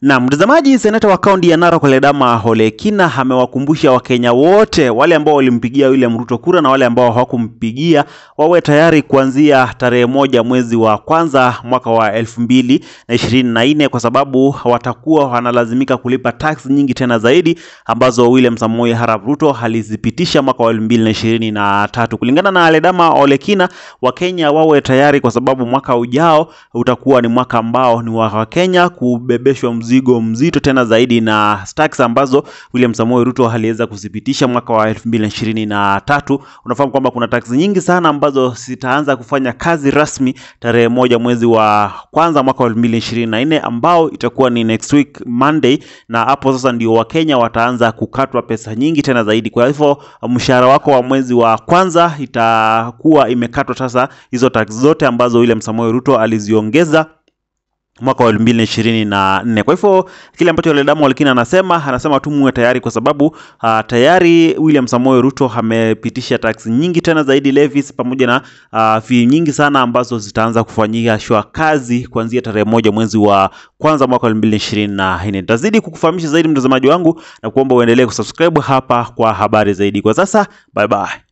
Na mtazamaji, seneta wa kaunti ya Narok Ledama Ole Kina amewakumbusha Wakenya wote wale ambao walimpigia William Ruto kura na wale ambao hawakumpigia wawe tayari kuanzia tarehe moja mwezi wa kwanza mwaka wa elfu mbili na ishirini na nne kwa sababu watakuwa wanalazimika kulipa tax nyingi tena zaidi ambazo William Samoei Arap Ruto alizipitisha mwaka wa elfu mbili na ishirini na tatu. Kulingana na Ledama Ole Kina, Wakenya wawe tayari kwa sababu mwaka ujao utakuwa ni mwaka ambao ni wa Wakenya kubebeshwa mzigo mzito tena zaidi na tax ambazo William Samoei Ruto aliweza kuzipitisha mwaka wa elfu mbili na ishirini na tatu. Unafahamu kwamba kuna tax nyingi sana ambazo zitaanza kufanya kazi rasmi tarehe moja mwezi wa kwanza mwaka wa elfu mbili na ishirini na nne ambao itakuwa ni next week Monday, na hapo sasa ndio Wakenya wataanza kukatwa pesa nyingi tena zaidi. Kwa hivyo mshahara wako wa mwezi wa kwanza itakuwa imekatwa sasa hizo tax zote ambazo William Samoei Ruto aliziongeza mwaka wa elfu mbili na ishirini na nne. Kwa hivyo kile ambacho Ledama Ole Kina anasema anasema tu muwe tayari kwa sababu uh, tayari William Samoei Ruto amepitisha tax nyingi tena zaidi levies, pamoja na uh, fee nyingi sana ambazo zitaanza kufanyia shwa kazi kuanzia tarehe moja mwezi wa kwanza mwaka wa elfu mbili na ishirini na nne. Nitazidi kukufahamisha zaidi mtazamaji wangu na kuomba uendelee kusubscribe hapa kwa habari zaidi. Kwa sasa bye bye.